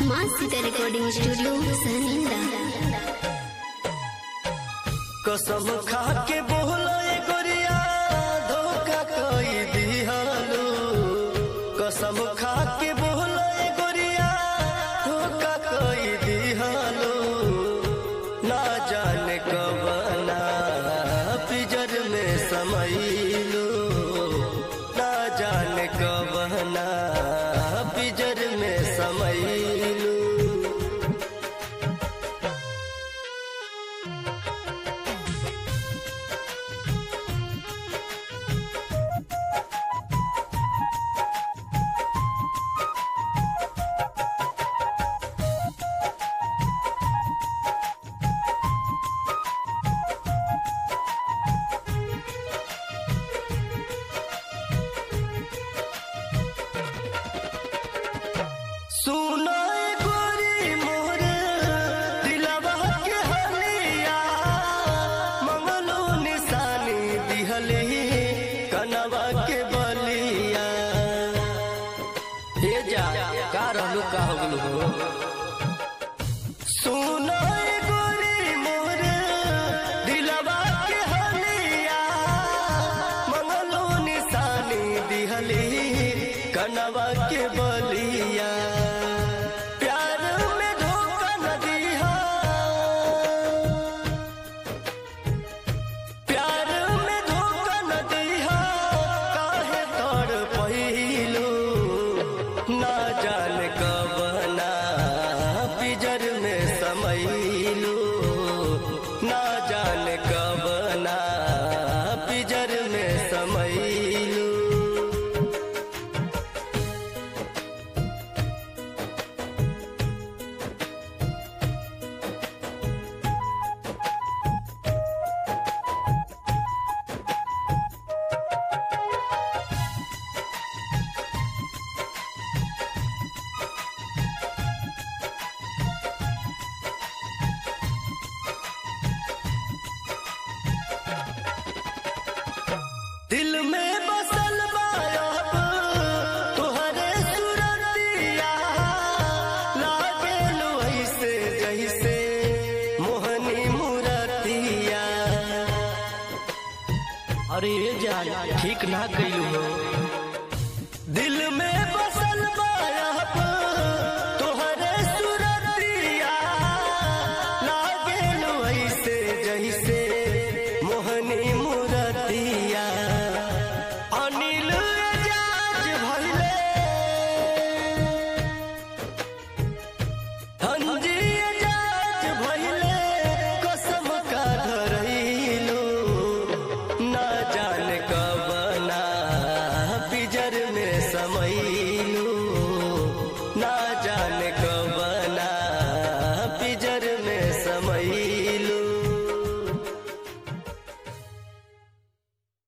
माँ Sita recording studio सहनिंदा कसम खा के बोलो ए गोरिया धोखा कई दिहालो कसम खा के बोलो ए गोरिया धोखा कई दिहालो ना जाने कबना पिजर में समैलो ना जाने कबना पिजर में समैलो सुनो ए गोरी मोरे दिलवा के हलिया मंगलो निशानी दिहली कनवा के बलिया ए जा का रहलू का हो गेलू हो सुनो ए गोरी मोरे दिलवा के हलिया मंगलो निशानी दिहली कनवा के बलिया प्यार में धोखा न दिहा प्यार में धोखा न दिहा काहे तोड़ पहिलो ना जान कबना पिजर में समैलो ना जान कबना पिजर में समैलो दिल में बसल बायब तुहरे सुरतिया लागे ऐसे जैसे मोहनी मुरतिया अरे ए जा ठीक ना कैलू हो दिल में बसल बायब तुहरे सुरतिया लागे ऐसे जैसे मोहनी मुरतिया अनिल एजाज भइले हंजी एजाज भइले कसम का धरैलो ना जाने कबना पिजर में समय